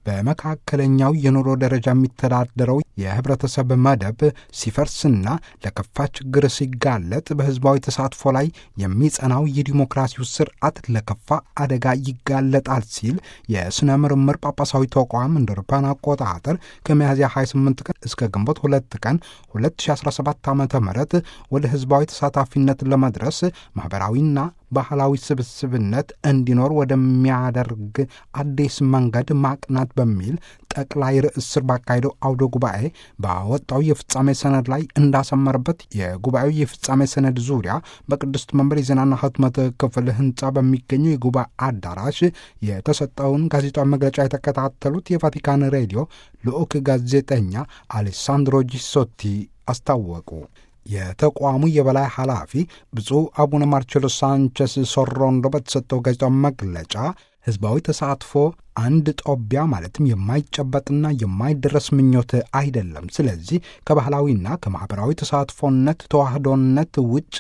በመካከለኛው የኑሮ ደረጃ የሚተዳደረው የህብረተሰብ መደብ ሲፈርስና ለከፋ ችግር ሲጋለጥ በህዝባዊ ተሳትፎ ላይ የሚጸናው የዲሞክራሲው ስርዓት ለከፋ አደጋ ይጋለጣል ሲል የሥነ ምርምር ጳጳሳዊ ተቋም እንደ አውሮፓውያን አቆጣጠር ከሚያዝያ 28 ቀን እስከ ግንቦት 2 ቀን 2017 ዓ ም ወደ ህዝባዊ ተሳታፊነት ለመድረስ ማኅበራዊና ባህላዊ ስብስብነት እንዲኖር ወደሚያደርግ አዲስ መንገድ ማቅናት በሚል ጠቅላይ ርዕስ ስር ባካሄደው አውደ ጉባኤ ባወጣው የፍጻሜ ሰነድ ላይ እንዳሰመረበት የጉባኤው የፍጻሜ ሰነድ ዙሪያ በቅድስት መንበር የዜናና ህትመት ክፍል ህንፃ በሚገኘው የጉባኤ አዳራሽ የተሰጠውን ጋዜጣዊ መግለጫ የተከታተሉት የቫቲካን ሬዲዮ ልዑክ ጋዜጠኛ አሌሳንድሮ ጂሶቲ አስታወቁ። የተቋሙ የበላይ ኃላፊ ብፁዕ አቡነ ማርቼሎ ሳንቸስ ሶሮንዶ በተሰጠው ጋዜጣዊ መግለጫ ህዝባዊ ተሳትፎ አንድ ጦቢያ ማለትም የማይጨበጥና የማይደረስ ምኞት አይደለም። ስለዚህ ከባህላዊና ከማኅበራዊ ተሳትፎነት ተዋህዶነት ውጭ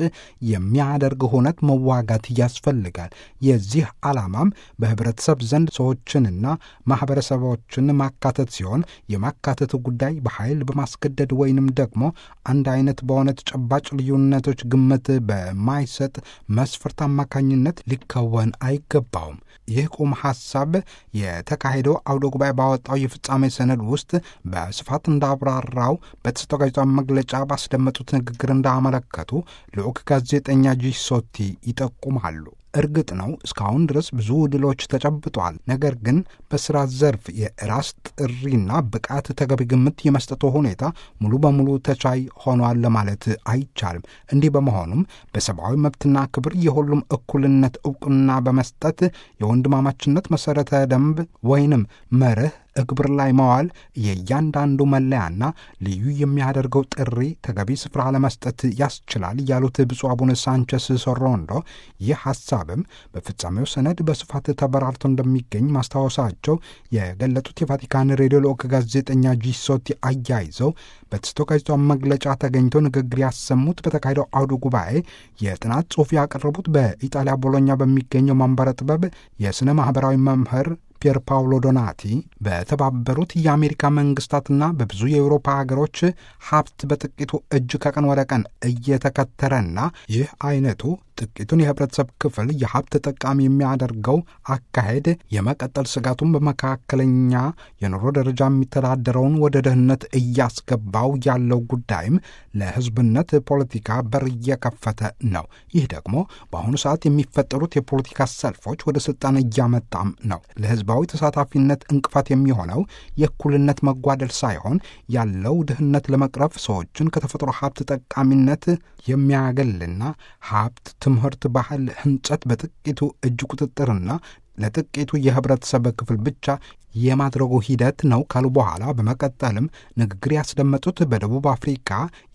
የሚያደርግ ሁነት መዋጋት ያስፈልጋል። የዚህ ዓላማም በህብረተሰብ ዘንድ ሰዎችንና ማኅበረሰቦችን ማካተት ሲሆን የማካተት ጉዳይ በኃይል በማስገደድ ወይንም ደግሞ አንድ አይነት በሆነ ተጨባጭ ልዩነቶች ግምት በማይሰጥ መስፈርት አማካኝነት ሊከወን አይገባውም። ይህ ቁም ሐሳብ የተካሄደው አውደ ጉባኤ ባወጣው የፍጻሜ ሰነድ ውስጥ በስፋት እንዳብራራው በተሰጠው ጋዜጣዊ መግለጫ ባስደመጡት ንግግር እንዳመለከቱ ልዑክ ጋዜጠኛ ጂሶቲ ይጠቁማሉ። እርግጥ ነው እስካሁን ድረስ ብዙ ድሎች ተጨብጧል። ነገር ግን በስራ ዘርፍ የራስ ጥሪና ብቃት ተገቢ ግምት የመስጠቱ ሁኔታ ሙሉ በሙሉ ተቻይ ሆኗል ለማለት አይቻልም። እንዲህ በመሆኑም በሰብአዊ መብትና ክብር የሁሉም እኩልነት እውቅና በመስጠት የወንድማማችነት መሠረተ ደንብ ወይንም መርህ እግብር ላይ መዋል የእያንዳንዱ መለያና ልዩ የሚያደርገው ጥሪ ተገቢ ስፍራ ለመስጠት ያስችላል ያሉት ብፁዕ አቡነ ሳንቸስ ሶሮንዶ ይህ ሐሳብም በፍጻሜው ሰነድ በስፋት ተበራርቶ እንደሚገኝ ማስታወሳቸው የገለጡት የቫቲካን ሬዲዮ ልዑክ ጋዜጠኛ ጂሶቲ አያይዘው በተሰጠው ጋዜጣዊ መግለጫ ተገኝተው ንግግር ያሰሙት በተካሄደው አውደ ጉባኤ የጥናት ጽሑፍ ያቀረቡት በኢጣሊያ ቦሎኛ በሚገኘው ማንበረ ጥበብ የሥነ ማኅበራዊ መምህር ፒየር ፓውሎ ዶናቲ በተባበሩት የአሜሪካ መንግስታትና በብዙ የአውሮፓ ሀገሮች ሀብት በጥቂቱ እጅ ከቀን ወደ ቀን እየተከተረና ይህ አይነቱ ጥቂቱን የህብረተሰብ ክፍል የሀብት ተጠቃሚ የሚያደርገው አካሄድ የመቀጠል ስጋቱን በመካከለኛ የኑሮ ደረጃ የሚተዳደረውን ወደ ድህነት እያስገባው ያለው ጉዳይም ለህዝብነት ፖለቲካ በር እየከፈተ ነው። ይህ ደግሞ በአሁኑ ሰዓት የሚፈጠሩት የፖለቲካ ሰልፎች ወደ ስልጣን እያመጣም ነው። ለህዝባዊ ተሳታፊነት እንቅፋት የሚሆነው የእኩልነት መጓደል ሳይሆን ያለው ድህነት ለመቅረፍ ሰዎችን ከተፈጥሮ ሀብት ጠቃሚነት የሚያገልና ሀብት ትምህርት፣ ባህል፣ ህንጸት በጥቂቱ እጅ ቁጥጥርና ለጥቂቱ የህብረተሰብ ክፍል ብቻ የማድረጉ ሂደት ነው ካሉ በኋላ በመቀጠልም ንግግር ያስደመጡት በደቡብ አፍሪካ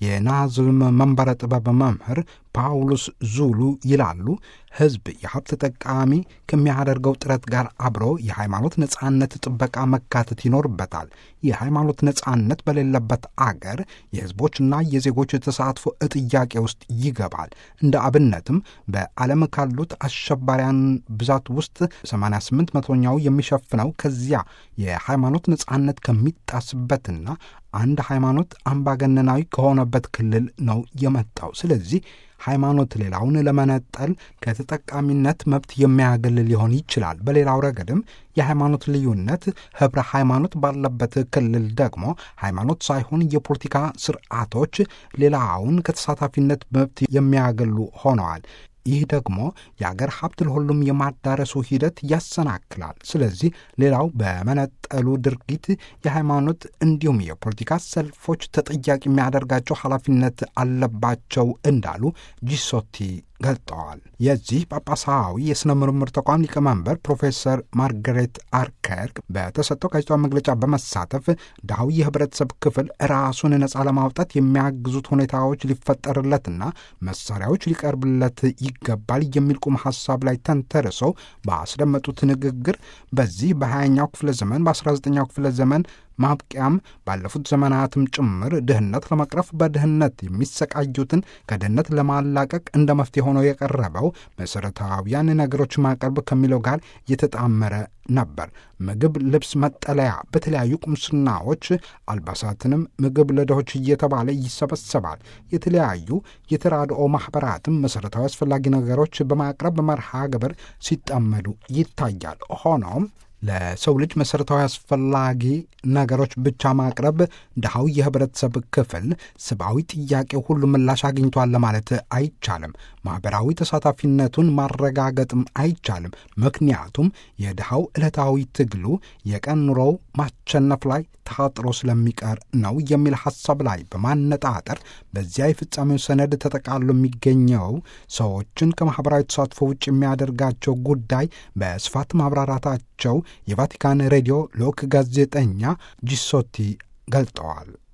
የናዝልም መንበረ ጥበብ መምህር ፓውሎስ ዙሉ ይላሉ። ህዝብ የሀብት ተጠቃሚ ከሚያደርገው ጥረት ጋር አብሮ የሃይማኖት ነጻነት ጥበቃ መካተት ይኖርበታል። የሃይማኖት ነጻነት በሌለበት አገር የህዝቦችና የዜጎች ተሳትፎ ጥያቄ ውስጥ ይገባል። እንደ አብነትም በዓለም ካሉት አሸባሪያን ብዛት ውስጥ 88 መቶኛው የሚሸፍነው ከዚያ የሃይማኖት ነጻነት ከሚጣስበትና አንድ ሃይማኖት አምባገነናዊ ከሆነበት ክልል ነው የመጣው። ስለዚህ ሃይማኖት ሌላውን ለመነጠል ከተጠቃሚነት መብት የሚያገል ሊሆን ይችላል። በሌላው ረገድም የሃይማኖት ልዩነት ህብረ ሃይማኖት ባለበት ክልል ደግሞ ሃይማኖት ሳይሆን የፖለቲካ ስርዓቶች ሌላውን ከተሳታፊነት መብት የሚያገሉ ሆነዋል። ይህ ደግሞ የአገር ሀብት ለሁሉም የማዳረሱ ሂደት ያሰናክላል። ስለዚህ ሌላው በመነጠሉ ድርጊት የሃይማኖት እንዲሁም የፖለቲካ ሰልፎች ተጠያቂ የሚያደርጋቸው ኃላፊነት አለባቸው እንዳሉ ጂሶቲ ገልጠዋል። የዚህ ጳጳሳዊ የሥነ ምርምር ተቋም ሊቀመንበር ፕሮፌሰር ማርገሬት አርከር በተሰጠው ጋዜጣዊ መግለጫ በመሳተፍ ድሃው የህብረተሰብ ክፍል ራሱን ነፃ ለማውጣት የሚያግዙት ሁኔታዎች ሊፈጠርለትና መሳሪያዎች ሊቀርብለት ይገባል የሚል ቁም ሐሳብ ላይ ተንተርሰው ባስደመጡት ንግግር በዚህ በሀያኛው ክፍለ ዘመን በ19ኛው ክፍለ ዘመን ማብቂያም ባለፉት ዘመናትም ጭምር ድህነት ለመቅረፍ በድህነት የሚሰቃዩትን ከድህነት ለማላቀቅ እንደ መፍትሄ ሆኖ የቀረበው መሠረታዊያን ነገሮች ማቅረብ ከሚለው ጋር የተጣመረ ነበር። ምግብ፣ ልብስ፣ መጠለያ፣ በተለያዩ ቁምስናዎች አልባሳትንም ምግብ ለድሆች እየተባለ ይሰበሰባል። የተለያዩ የተራድኦ ማኅበራትም መሠረታዊ አስፈላጊ ነገሮች በማቅረብ መርሃ ግብር ሲጠመዱ ይታያል። ሆኖም ለሰው ልጅ መሠረታዊ አስፈላጊ ነገሮች ብቻ ማቅረብ ድሃው የህብረተሰብ ክፍል ሰብአዊ ጥያቄው ሁሉ ምላሽ አግኝቷል ለማለት አይቻልም። ማኅበራዊ ተሳታፊነቱን ማረጋገጥም አይቻልም። ምክንያቱም የድሃው ዕለታዊ ትግሉ የቀን ኑሮው ማሸነፍ ላይ ታጥሮ ስለሚቀር ነው የሚል ሐሳብ ላይ በማነጣጠር በዚያ የፍጻሜው ሰነድ ተጠቃሎ የሚገኘው ሰዎችን ከማኅበራዊ ተሳትፎ ውጭ የሚያደርጋቸው ጉዳይ በስፋት ማብራራታቸው የቫቲካን ሬዲዮ ልዑክ ጋዜጠኛ ጂሶቲ ገልጠዋል።